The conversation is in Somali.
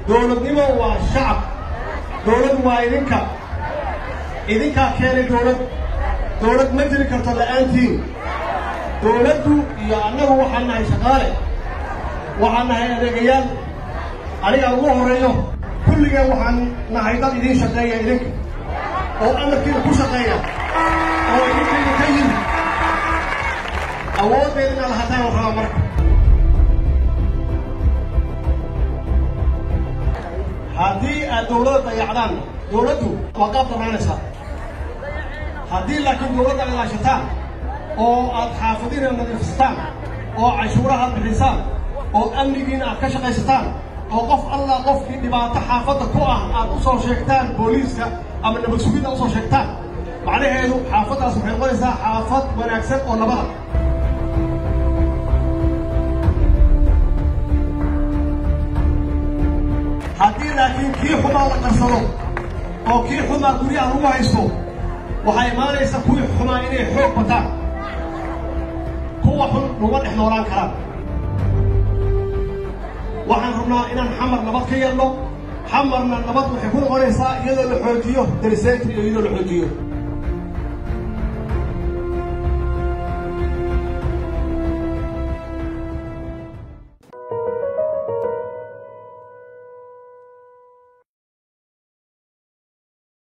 dowladnimo waa shacab dowlad waa idinka idinkaa keenay dowlad dowlad ma jiri karto la'aantiin dowladdu iyo annagu waxaan nahay shaqaale waxaan nahay adeegayaal aniga ugu horreeyo kulligeen waxaan nahay dad idiin shaqeeya idinka oo amarkiina ku shaqeeya oo idinkiina ka yimi awooddeeda inaad lahataan la rabaa marka haddii aad dowladda dayacdaan dowladdu waa qaab daraanaysaa haddii laakiin dowladda ad ilaashataan oo aad xaafadiina nadiifsataan oo cashuuraha aad bixisaan oo amnigiina aad ka shaqaysataan oo qof alla qofkii dhibaato xaafadda ku ah aad u soo sheegtaan booliiska ama nabad sugidda usoo sheegtaan macnaheedu xaafaddaas waxay noqonaysaa xaafad wanaagsan oo nabada haddii laakiin kii xumaa la qarsado oo kii xumaa guryaha lagu haysto waxaa imaanaysa kuwii xumaa inay xoog bataan kuwa xun laguma dhex noolaan karaan waxaan rabnaa inaan xamar nabad ka yeelno xamarna nabad waxay ku noqonaysaa iyadoo la xoojiyo darisaynta iyo iyadoo la xoojiyo